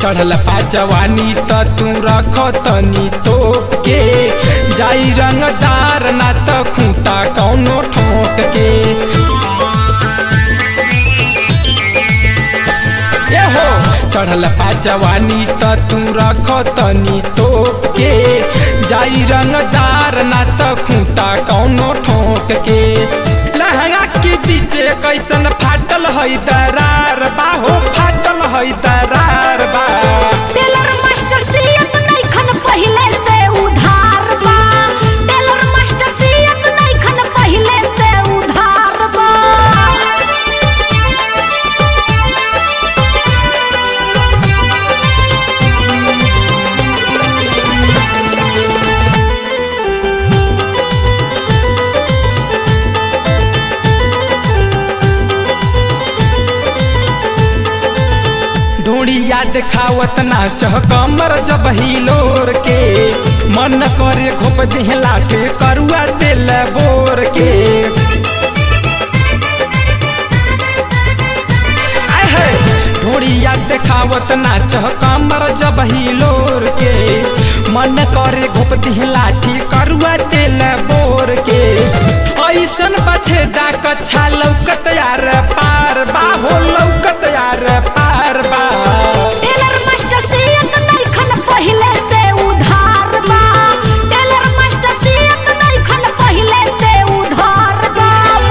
चढ़ल पा जवानी त तू रख तनी तोप के जाई रंगदार ना त खूंटा कौनो ठोक के ए हो चढ़ल पा जवानी त तू रख तनी तोप के जाई रंगदार ना त खूंटा कौनो ठोक के लहंगा के पीछे कैसन फाटल है दरार बा हो फाटल है दरार बा टेलर मास्टर सियत नइखन पहिले से उधार बा टेलर मास्टर सियत नइखन पहिले से उधार बा ढोड़िया देखावत नाच कमर जब हिलोर के मन करे घोप देह लाठे करुआ तेल बोर के आय है ढोड़िया देखावत नाच कमर जब हिलोर के मन करे घोप देह लाठी करुआ तेल बोर के ऐसन बछेदा कच्छा लौकत यार पार बा हो लौकत यार पार बा टेलर मास्टर सियत नइखन पहिले से उधार बा टेलर मास्टर सियत नइखन पहिले से उधार बा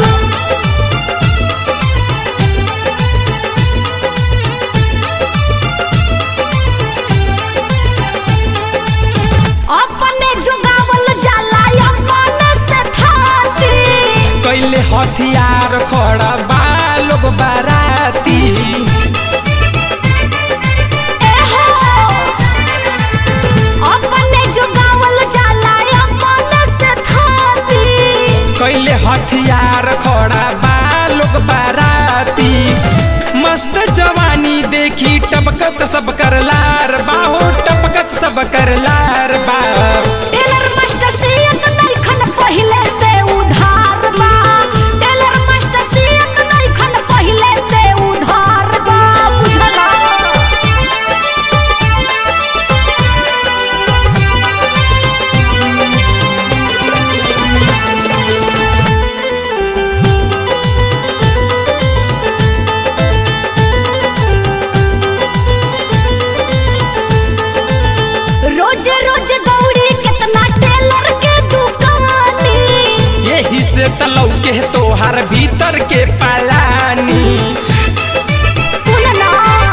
अपने जुगावल जाला अपने से थाती कैले हथियार खड़ा बा लोग बाराती एहो अपने जुगावल जाला अपने से थाती कैले हथियार खड़ा बा लोग बाराती मस्त जवानी देखी टपकत सब कर लार बा हो टपकत सब कर लार बा टेलर मास्टर सियत नइखन पहिले से उधार बा टेलर मास्टर सियत नइखन पहिले से उधार बा बुझला रोजे रोजे दौड़ी कितना टेलर के दुकानी यही से तलौ के तोहार भीतर के पलानी सुनना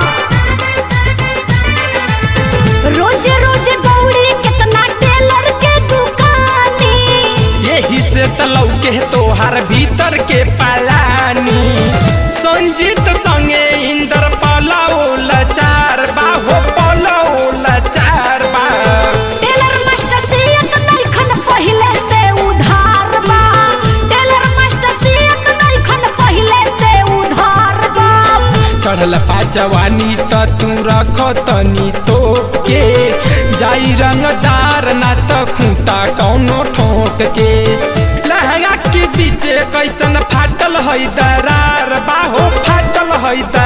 रोजे रोजे दौड़ी कितना टेलर के दुकानी यही से तलौ के तोहार भीतर के पलानी संजीत संगे इंदर पलाओ लचार बा हो पलाओ लचार बा टेलर मास्टर सियत नइखन पहिले से उधार बा टेलर मास्टर सियत नइखन पहिले से उधार बा चढ़ल पा जवानी त तू रख तनी तोप के जाई रंगदार ना त खूंटा कौनो ठोक के लहंगा के पीछे कैसन फाटल है दरार बा हो फाटल है